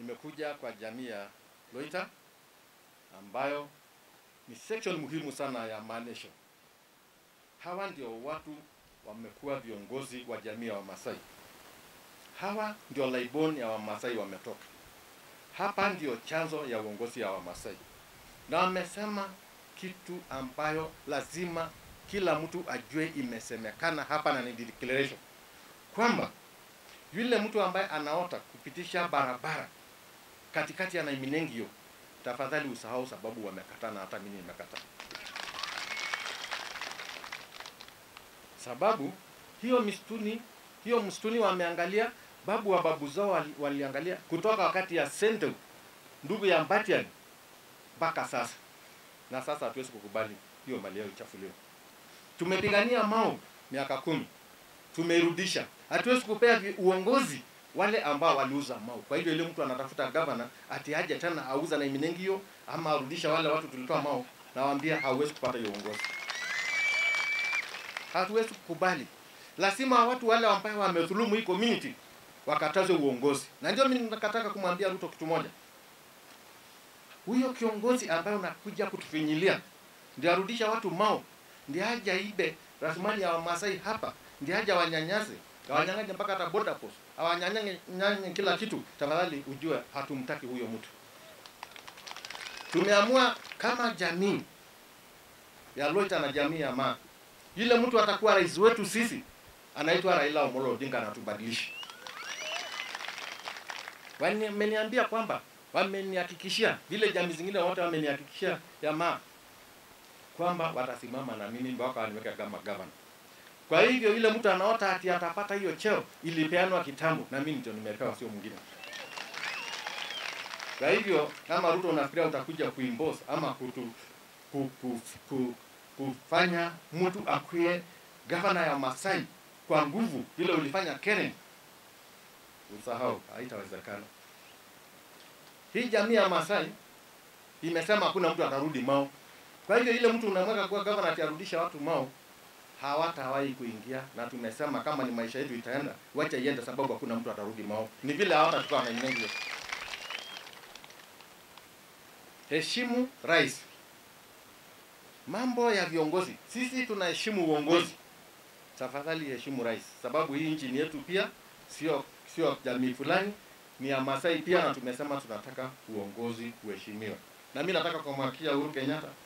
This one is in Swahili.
tumekuja kwa jamii ya Loita ambayo ni section muhimu sana ya Manesho. Hawa ndio watu wamekuwa viongozi wa jamii ya Wamasai. Hawa ndio laibon ya Wamasai wametoka. Hapa ndio chanzo ya uongozi ya Wamasai, na wamesema kitu ambayo lazima kila mtu ajue imesemekana hapa na ni declaration kwamba yule mtu ambaye anaota kupitisha barabara katikati ya Naiminengio, tafadhali usahau, sababu wamekataa na hata mimi nimekataa. Sababu hiyo msituni, hiyo msituni wameangalia, babu wa babu zao wali, waliangalia kutoka wakati ya Sente ndugu ya Mbatian mpaka sasa, na sasa hatuwezi kukubali hiyo mali yao ichafuliwe. Tumepigania Mau miaka kumi, tumeirudisha. Hatuwezi kupea vi- uongozi wale ambao waliuza Mau. Kwa hivyo ile mtu anatafuta gavana ati aje tena auza na Iminengio ama arudisha wale watu tulitoa Mau, nawaambia hauwezi kupata hiyo uongozi. Hatuwezi kukubali. Lazima watu wale ambao wamedhulumu hii community wakatazwe uongozi, na ndio mimi nataka kumwambia Ruto kitu moja. Huyo kiongozi ambaye unakuja kutufinyilia ndio arudisha watu Mau, ndio aje aibe rasilimali ya Wamasai hapa, ndio aje wanyanyase awanyang'anye mpaka hata border post, awanyang'anye nyanye kila kitu. Tafadhali ujue hatumtaki huyo mtu. Tumeamua kama jamii ya Loita na jamii ya Maa, yule mtu atakuwa rais wetu sisi, anaitwa Raila Amolo Odinga, anatubadilisha. Wameniambia kwamba wamenihakikishia, vile jamii zingine wote wamenihakikishia ya Maa kwamba watasimama na mimi mpaka waniweke kama gavana. Kwa hivyo yule mtu anaota ati atapata hiyo cheo ilipeanwa kitambo, na mimi ndio nimepewa, sio mwingine. Kwa hivyo kama Ruto unafikiria utakuja kuimpose ama kutu, ku, ku, ku, kufanya mtu akuwe gavana ya Masai kwa nguvu vile ulifanya Karen, usahau, haitawezekana. Hii jamii ya Masai imesema hakuna mtu atarudi Mau. Kwa hivyo ile mtu unamweka kuwa gavana atarudisha watu Mau, hawatawahi kuingia, na tumesema kama ni maisha yetu itaenda, wacha iende, sababu hakuna mtu atarudi Mau. Ni vile hawatachukua na Imengi. Heshimu rais. Mambo ya viongozi, sisi tunaheshimu uongozi. Tafadhali heshimu rais, sababu hii nchi ni yetu pia, sio sio jamii fulani, ni ya Masai pia, na tumesema tunataka uongozi uheshimiwe. Na mimi nataka kumhakikishia Uhuru Kenyatta